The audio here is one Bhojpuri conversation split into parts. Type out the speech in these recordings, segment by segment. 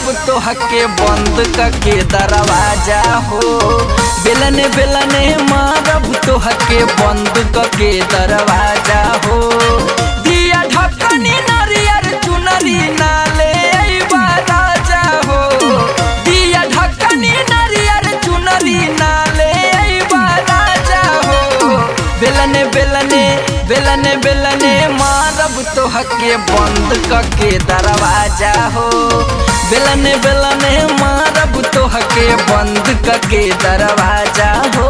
मारब तो हके बंद करके दरवाजा हो बेलन बेलन मारब तो हके बंद करके दरवाजा हो दिया ढकनी नरियर चुनरी नाले अइबा राजा हो दिया ढकनी नरियर चुनरी नाले अइबा राजा हो बेलने बेलने बेलने बेलने मारब तो हके बंद करके दरवाजा हो बेलने बेलने मारब तो हके बंद करके दरवाजा हो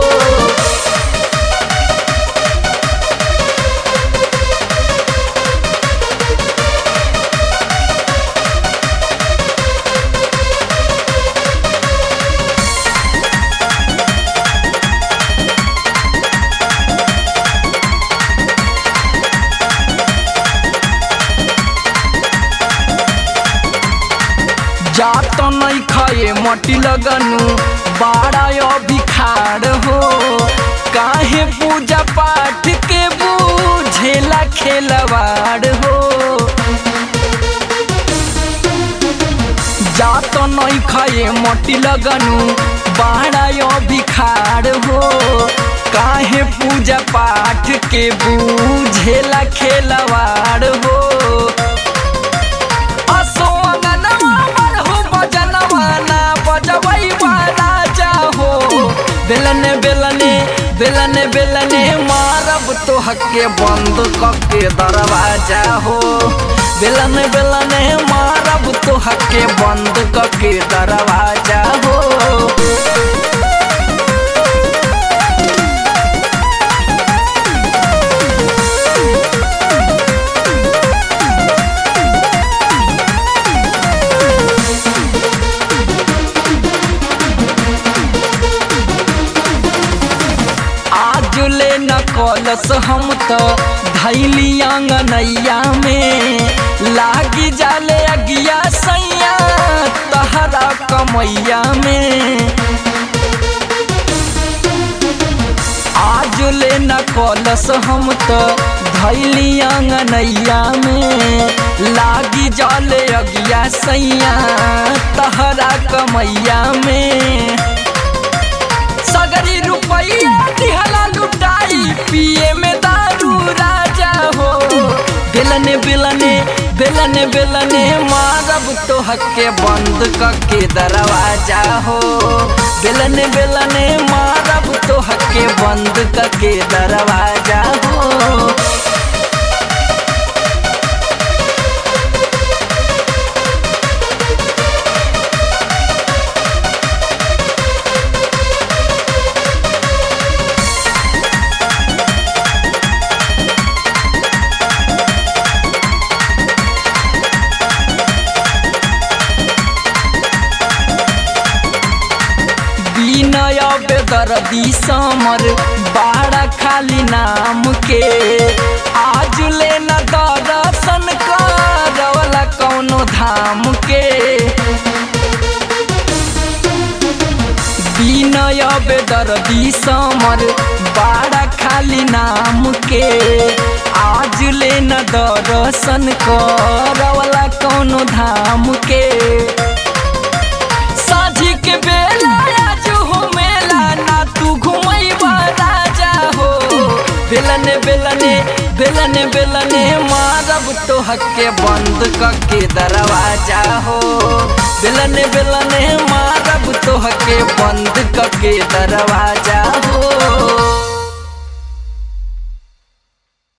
जात नहीं खाए मटी लगनु बाड़ा अभी खाड़ हो काहे पूजा पाठ के बूझेला खेलवाड़ हो जात नहीं खाए मटी लगनु बाड़ा अभी खाड़ हो काहे पूजा पाठ के बूझेला खेलवाड़ हो असो अंगनवा पर हो बजनवा ना बजवई राजा हो बेलने बेलने बेलने बेलने मारब तो हके बंद करके दरवाजा हो बेलने बेलने मारब तो हके बंद करके दरवाजा हो आज ले न कलस हम तो धैली आंगनैया में लागी जाले अगिया सैया तहरा कमैया में आज ले न कलस हम तो धैली आंगनैया में लागी जाले अगिया सैया तहरा कमैया में सगरी रुपैया दिहला लुटाई पिए में दारू राजा हो बेलने बेलने बेलने बेलने मारब तो हके बंद करके दरवाजा हो बेलने बेलने मारब तो हके बंद करके दरवाजा हो विनय बेदर्दी समर बाड़ा खाली नाम के आज ले न दर्शन करवला कौनो धाम के विनय बेदर्दी समर बाड़ा खाली नाम के आज ले न दर्शन करवला कौनो धाम के साझी के बेला आज हो मेला ना तू घुमई राजा हो बेलने बेलने बेलने बेलने मारब तो हके बंद करके दरवाजा हो बेलने बेलने मारब तो हके बंद करके दरवाजा हो